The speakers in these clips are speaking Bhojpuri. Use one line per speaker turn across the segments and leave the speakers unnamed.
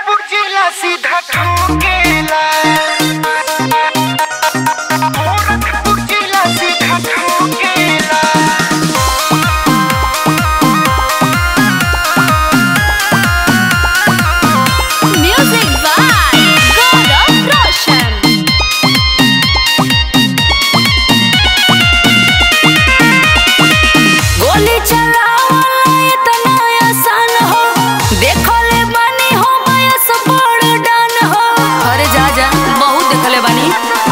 पुजिला सीधा ठोकेला गोरखपुर जिला सीधा ठोकेला
Music by Gaurav Roshan. गोली चलावला इतना आसान हो देखले बानी हो बयस बड़ डान हो अरे जा जा बहुत देखले बानी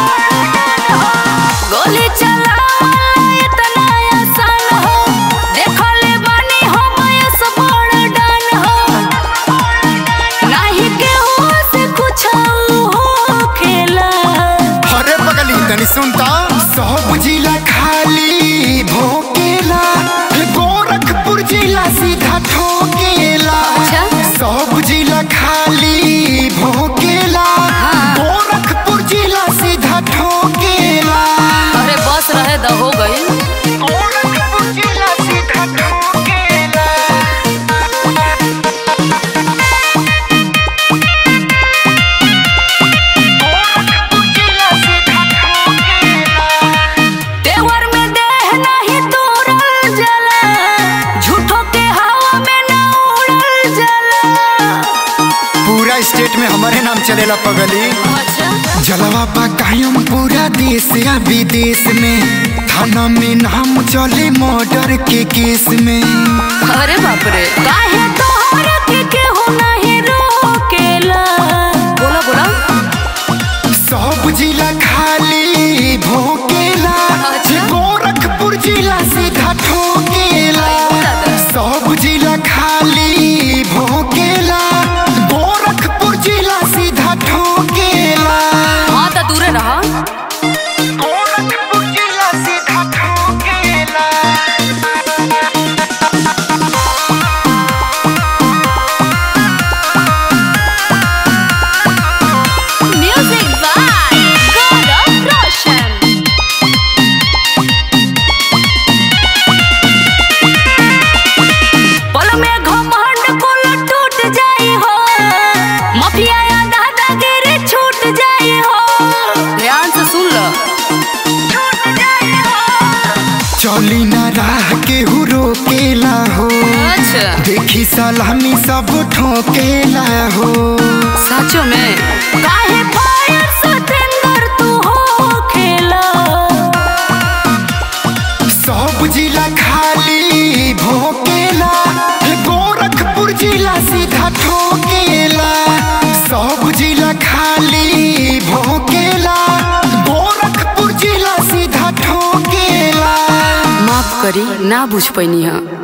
गोली चलावला इतना आसान हो देखले बानी हो बयस बड़ डान हो नाही केहू से कुछ हो खेला
अरे बगली तनी सुनता सब जिला खाली भोकेला गोरखपुर जिला सीधा ठोकेला
अच्छा।
सब जिला खाली भोकेला
हाँ।
गोरखपुर जिला सीधा ठोकेला
अरे बस रहे द हो गई
गोरखपुर जिला सीधा ठोकेला गोरखपुर जिला सीधा ठोकेला
देवर में देह नहीं तोड़ल जला झूठो के हवा में न उड़ल जला
पूरा स्टेट में हमारे नाम चलेला पगली
अच्छा
जलवा पा कायम पूरा देश या विदेश में थाना में नाम चले मर्डर के केस में
अरे बाप रे काहे तोहर के केहू नहीं रोकेला बोला बोला
सब जिला खाली भोकेला
अच्छा।
गोरखपुर जिला सीधा ठोकेला
दादा।
सब जिला खाली भोकेला गोरखपुर जिला सीधा ठोकेला
हाँ तो दूरे रहा
गोरखपुर जिला सीधा ठोकेला
म्यूजिक बाय गौरव रोशन पल में घमंड कुल टूट जाई हो माफिया या दादागिरी छूट जाई हो ध्यान से सुन लो छूट जाई हो
चली ना राह के हु रोकेला हो
अच्छा
देखी सलामी सब ठोकेला हो
सचो में काहे फायर सतेंद्र तू हो खेला
सब जिला खाली भोकेला गोरखपुर जिला सीधा ठोकेला सब जिला खाली भोकेला गोरखपुर जिला सीधा ठोकेला
माफ करी ना बुझ पैनी है